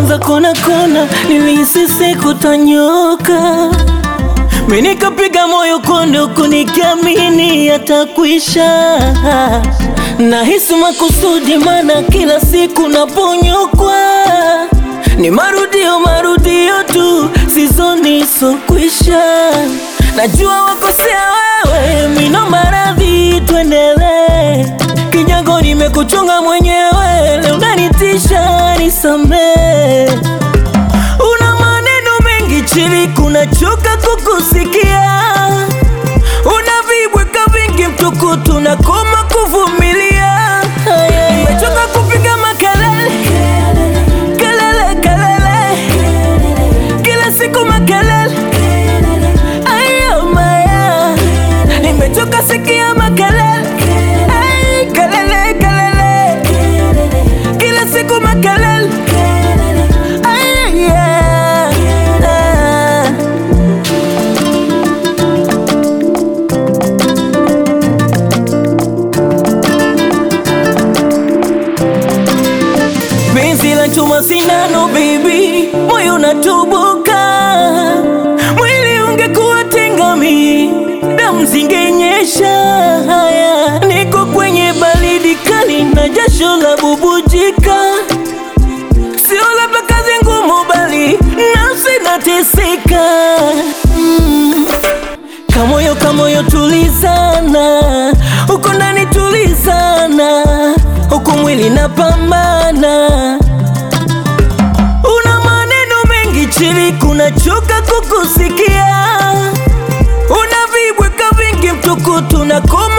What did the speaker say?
ulipoanza kona kona, nilihisi siku tanyoka, mimi nikapiga moyo konde, huku nikiamini yatakwisha. Nahisi makusudi, mana kila siku naponyokwa ni marudio marudio tu, sizoni sokwisha. Najua wakosea wewe, mino maradhi, tuendelee kinyago, nimekuchunga mwenyewe, leo unanitisha nisamee. Una maneno mengi chini, kuna choka kukusikia, una vibweka vingi mtukutu, na koma kuvumilia. Nimechoka kupiga makelele kelele kelele, kila siku makelele, ayo maya, nimechoka sikia makelele, ay, kelele kelele, kila siku makelele, ay, yeah. Penzi la chuma sindano baby, moyo unatubuka, mwili ungekuwa tengami, damu zingenyesha. Haya, niko kwenye baridi kali na jasho la bubujika, sio labda kazi ngumu, bali nafsi nateseka. Mm. Kamoyo kamoyo tulizana, uko ndani tulizana, huku mwili napambana. Una maneno mengi chini, kuna choka kukusikia, una vibweka vingi mtukutu, na koma